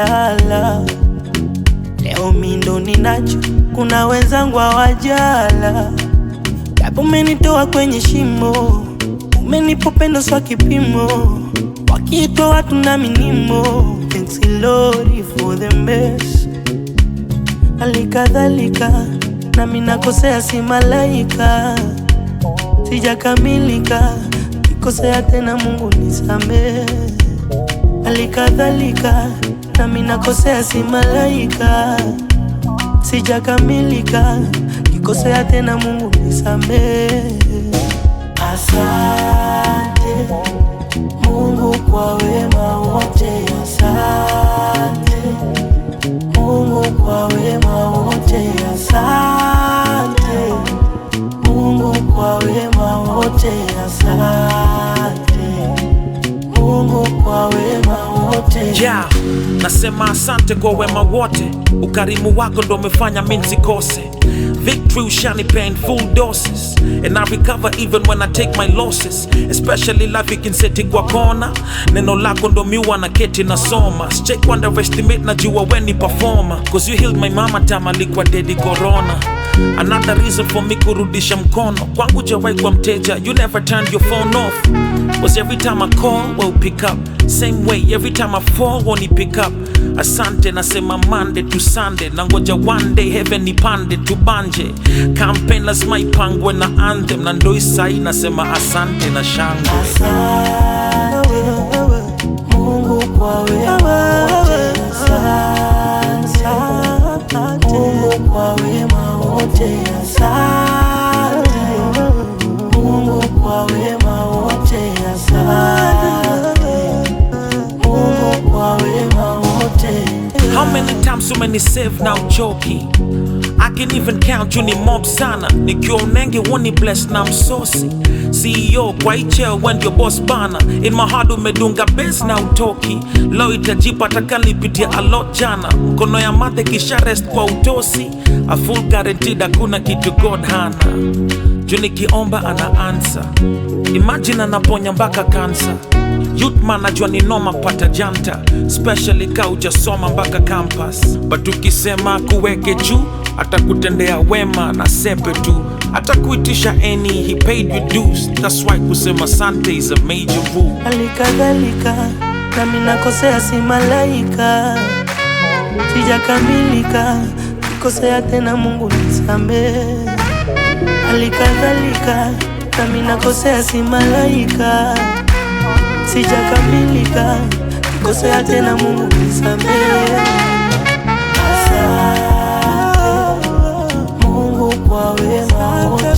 nimelala. Leo mi ndo ninacho, kuna wenzangu hawajala. Japo umenitoa kwenye shimo, umenipa upendo swa kipimo, wakiitwa watu na minimo. Thanks Lord for the best. Halikadhalika nami nakosea, si malaika, sijakamilika, kikosea tena Mungu nisamehe. Halikadhalika nami nakosea, si malaika, sijakamilika, kikosea tena Mungu nisamehe. Asante Mungu kwa wema wote, asante Mungu kwa wema wote, asante Mungu kwa wema wote, asante Mungu kwa wema wote. yeah. Nasema asante kwa wema wote, ukarimu wako ndo umefanya mi nsikose. Victory ushanipea in full doses and I recover even when I take my losses, especially life ikinseti kwa kona. Neno lako ndo miwa na keti nasoma, sicheki underestimate, najua we ni performer, cause you healed my mama time alikuwa dedi corona. Another reason for me kurudisha mkono kwangu jawai kwa mteja, you never turned your phone off was every time I call well pick up same way every time I fall won't pick up asante nasema Monday to Sunday nangoja one day heaven nipande tubanje campaign lazima ipangwe na anthem na ndo isai nasema asante na shangwe Asante Mungu kwa wema wote, asante Mungu kwa wema wote, asante Mungu kwa wema wote, asante Mungu kwa wema wote. How many times so many save now choki I can even count you ni mob sana nikiwa unenge woni bless na msosi CEO kwa icheo when your boss bana in my heart umedunga base na utoki leo itajipa takalipitia a lot jana mkono ya mathe kisha rest kwa utosi a full guaranteed hakuna kitu God hana juu nikiomba ana answer imagine anaponya mpaka kansa Youthman najua ni noma pata janta especially ka ujasoma mpaka campus but ukisema kuweke juu atakutendea wema na sepe tu atakuitisha any he paid you dues that's why kusema sante is a major rule Halikadhalika nami nakosea, si malaika, sijakamilika, kikosea tena Mungu nisamehe. Halikadhalika nami nakosea, si malaika, sijakamilika, kikosea tena Mungu nisamehe. Asante Mungu kwa wema wote,